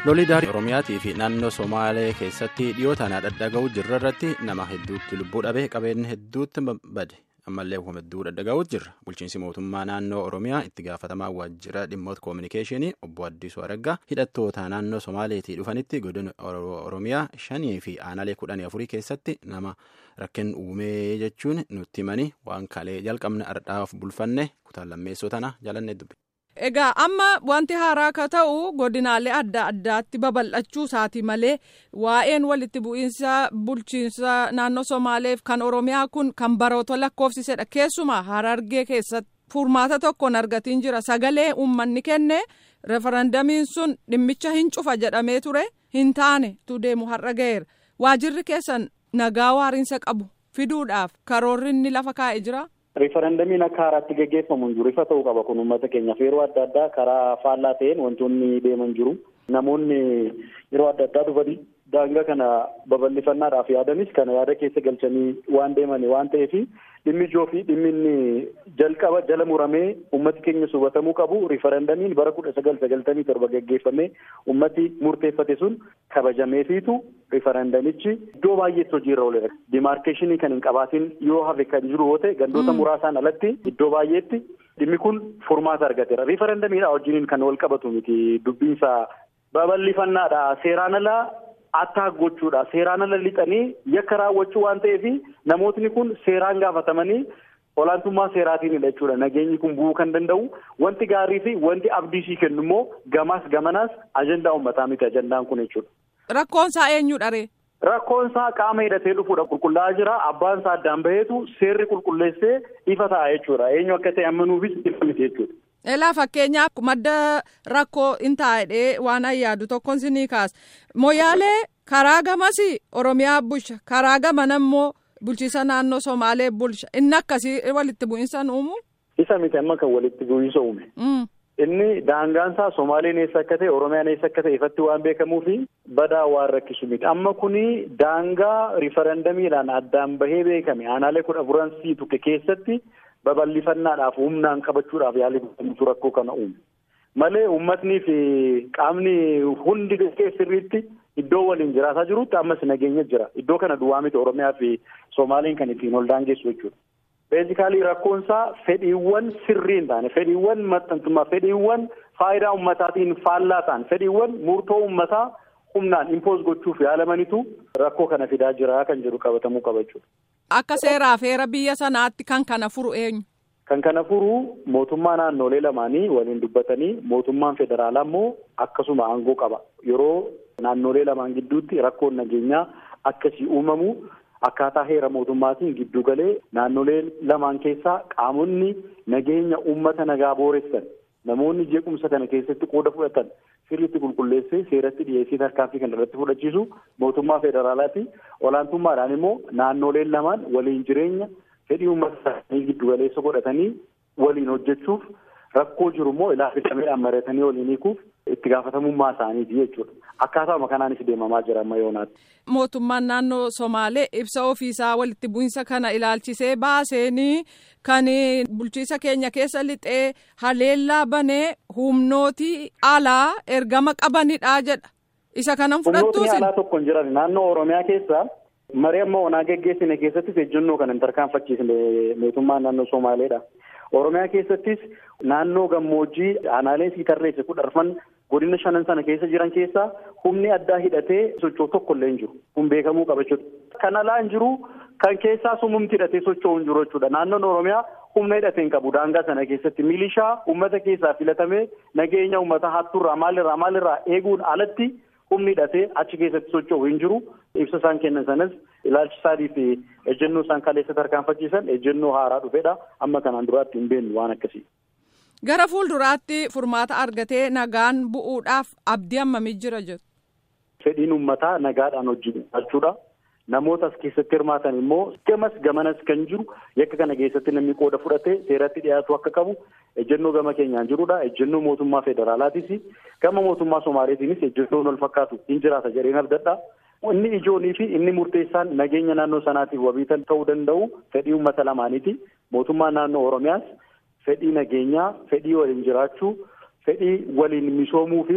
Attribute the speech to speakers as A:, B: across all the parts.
A: Lolidaarii Oromiyaatii fi naannoo Somaalee keessatti dhiyootaan dhadhaga'uu jirra irratti nama hedduutti lubbuu dhabee qabeenya hedduutti bade ammallee kuma hedduu dhadhaga'uu jirra. Bulchiinsi mootummaa naannoo Oromiyaa itti gaafatamaa waajjira dhimmoota koominikeeshinii obbo Addisuu Araggaa hidhattoota naannoo Somaaleetii dhufanitti godina Oromiyaa shanii fi aanaalee kudhanii afurii keessatti nama rakkoo uumee jechuun nutti himanii waan kalee jalqabne ardhaaf bulfanne kutaan lammeessoo tana jaalannee dubbe.
B: Egaa amma wanti haaraa akka ta'u godinaalee adda addaatti babal'achuu isaati malee waa'een walitti bu'iinsa bulchiinsa naannoo Somaaleef kan Oromiyaa kun kan baroota lakkoofsisedha. Keessumaa Harargee keessatti furmaata tokkoon argatiin jira. Sagalee uummanni kenne referendamiin sun dhimmicha hin cufa jedhamee ture hin taane tu deemu har'a ga'eera. Waajirri keessan nagaa waariinsa qabu fiduudhaaf karoorri inni lafa kaa'ee jira.
C: Riifarandamiin akka haaraatti gaggeeffamu hin jiru ifa ta'uu qaba kun uummata keenyaaf yeroo adda addaa karaa faallaa ta'een wantoonni deeman jiru namoonni yeroo adda addaa dhufanii daangaa kana babal'ifannaadhaaf yaadanis kana yaada keessa galchanii waan deeman waan ta'eef dhimmi ijoo fi dhimmi inni jalqaba jala muramee uummati keenya hubatamuu qabu riifarandamiin bara kudha sagal sagaltamii torba gaggeeffamee uummati murteeffate sun kabajameefiitu riifarandamichi iddoo baay'eetti hojiirra ooleera. Dimaarkeeshinii kan hin qabaatin yoo hafe kan jiru yoo ta'e gandoota muraasaan alatti iddoo baay'eetti dhimmi kun furmaata argateera. Riifarandamiidha wajjiniin kan wal qabatu miti dubbiinsa babal'ifannaadha seeraan alaa attaa gochuudha seeraan ala lixanii yakka raawwachuu waan ta'eef namootni kun seeraan gaafatamanii olaantummaa seeraatiinidha jechuudha nageenyi kun bu'uu kan danda'u wanti gaarii fi wanti abdiisii kennu immoo gamaas gamanaas ajandaa uummataa miti ajandaan kun jechuudha.
B: Rakkoon isaa eenyudha ree?
C: Rakkoon isaa qaama hidhatee dhufuudha qulqullaa'aa jira abbaan isaa addaan baheetu seerri qulqulleessee ifa ta'a jechuudha eenyu akka ta'e amanuufis ifa miti jechuudha.
B: Elaa fakkeenyaaf madda rakkoo hin taa'edhee waan ayyaadu tokkoon si ni kaasa. Moyaalee karaa gamas Oromiyaa bulcha karaa gaman ammoo bulchiisa naannoo Somaalee bulcha inni akkasii walitti bu'iinsa uumu.
C: Isa miti amma kan walitti bu'iinsa uume. Inni daangaan isaa Somaaleen eessa akka ta'e Oromiyaan eessa akka ta'e ifatti waan beekamuu fi badaa waan rakkisu miti. Amma kuni daangaa riifarandamiidhaan addaan bahee beekame aanaalee kudha afuran sii tukke keessatti. babal'ifannaadhaaf humnaan qabachuudhaaf yaalii godhamutu rakkoo kana uume malee uummatnii fi qaamni hundi sirriitti iddoo waliin jiraataa jirutti ammas nageenya jira iddoo kana duwwaa miti oromiyaa fi soomaaliin kan ittiin ol daangeessu jechuudha. beezikaalii rakkoon isaa fedhiiwwan sirrii hin taane fedhiiwwan maxxantummaa fedhiiwwan faayidaa uummataatiin faallaa ta'an fedhiiwwan murtoo uummataa humnaan impoos gochuuf yaalamanitu rakkoo kana fidaa jira kan jedhu qabatamuu qaba jechuudha.
B: Akka seeraaf heera biyya sanaatti kan kana furu eenyu?
C: Kan kana furu mootummaa naannolee lamaanii waliin dubbatanii mootummaan federaalaa immoo akkasuma aangoo qaba. Yeroo naannolee lamaan gidduutti rakkoon nageenyaa akkasii uumamu akkaataa heera mootummaatiin giddu galee naannolee lamaan keessaa qaamonni nageenya uummata nagaa booressan namoonni jeequmsa kana keessatti qooda fudhatan sirriitti qulqulleessee seeratti dhiyeessii tarkaanfii kan irratti fudhachiisu mootummaa federaalaati. Olaantummaadhaan immoo naannoleen lamaan waliin jireenya fedhii uummata isaanii giddu galeessa godhatanii waliin hojjechuuf rakkoo jiru immoo ilaafisameedhaan mari'atanii waliin hiikuuf itti gaafatamummaa isaaniiti jechuudha. Akkaataama kanaanis deemamaa jira amma yoonaatti.
B: Mootummaan naannoo Somaalee ibsa ofiisaa walitti bu'insa kana ilaalchisee baaseenii kan bulchiisa keenya keessa lixee haleellaa banee humnooti alaa ergama qabanidha jedha. Isa kanan fudhattuusi.
C: Humnootni alaa tokko hin jiran naannoo Oromiyaa keessa marii amma onaa geggeessine keessattis ejjennoo kan hin tarkaanfachiisne mootummaan naannoo Somaaleedha. Oromiyaa keessattis naannoo gammoojjii aanaaleen sii tarreesse kudha arfan godina shanan sana keessa jiran keessaa humni addaa hidhatee socho'u tokko illee hin jiru. Kun beekamuu qaba jechuudha. Kan alaa hin jiru kan keessaa sumumti hidhatee socho'u hin jiru jechuudha. Naannoon Oromiyaa humna hidhatee hin qabu daangaa sana keessatti milishaa uummata keessaa filatamee nageenya uummata hattuurraa maalirraa maalirraa eeguun alatti humni hidhatee achi keessatti socho'u hin jiru. Ibsa isaan kennan sanas ilaalchi isaanii fi ejjennoo isaan kaleessa tarkaanfachiisan ejjennoo haaraa dhufedha. Amma kanaan duraatti hin beeknu waan akkasii.
B: Gara fuulduraatti furmaata argatee nagaan bu'uudhaaf abdii hammamii jira jedhu.
C: Fedhiin uummataa nagaadhaan hojjechuudha. Namoota as keessatti hirmaatan immoo gamas gamanas kan jiru yakka kana keessatti namni qooda fudhatee seeratti dhiyaatu akka qabu ejjennoo gama keenyaan jirudha. Ejjennoo mootummaa federaalaatis gama mootummaa Somaaleetiinis ejjennoon wal fakkaatu hin jiraata jedheen abdadha. Inni ijoonii fi inni murteessaan nageenya naannoo sanaatiif wabiitan ta'uu danda'u fedhii uummata lamaaniiti. Mootummaan naannoo Oromiyaas fedhii nageenyaa, fedhii waliin jiraachuu, fedhii waliin misoomuu fi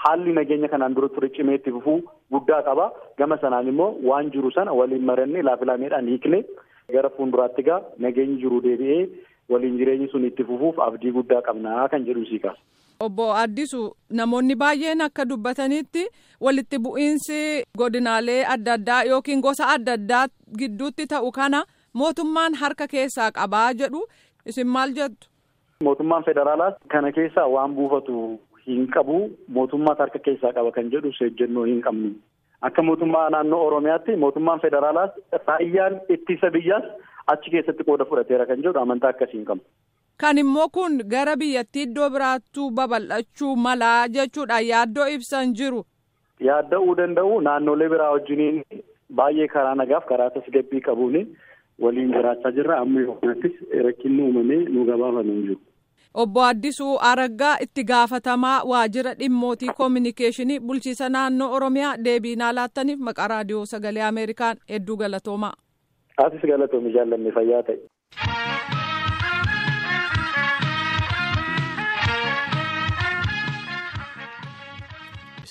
C: haalli nageenya kanaan dura ture cimee itti fufuu guddaa qaba. Gama sanaan immoo waan jiru sana waliin marannee laafilameedhaan hiikne gara fuulduraatti gaa nageenyi jiru deebi'ee waliin jireenyi sun itti fufuuf abdii guddaa qabnaa kan jedhu sii kaasa.
B: Obbo Addisu namoonni baay'een akka dubbatanitti walitti bu'iinsi godinaalee adda addaa yookiin gosa adda addaa gidduutti ta'u kana mootummaan harka keessaa qabaa jedhu isin maal jettu?
C: Mootummaan federaalaas kana keessaa waan buufatu hin qabu mootummaas harka keessaa qaba kan jedhu seejjennoo hin qabnu. Akka mootummaa naannoo Oromiyaatti mootummaan federaalaas raayyaan ittisa biyyaas achi keessatti qooda fudhateera kan jedhu amantaa akkasii hin qabu.
B: Kan immoo kun gara biyyattii iddoo biraattuu babal'achuu malaa jechuudhaan yaaddoo ibsan jiru.
C: Yaadda'uu danda'u naannolee biraa wajjiniin baay'ee karaa nagaaf karaa tasgabbii qabuun waliin jiraachaa jirra amma yookaanattis rakkinni uumamee nu gabaafamee jiru.
B: Obbo Addisuu Araggaa itti gaafatamaa waajjira dhimmootii koominikeeshinii bulchiisa naannoo Oromiyaa deebii naa laattaniif maqaa raadiyoo sagalee Ameerikaan hedduu galatoomaa.
C: Asis galatoomi jaallanne fayyaa ta'e.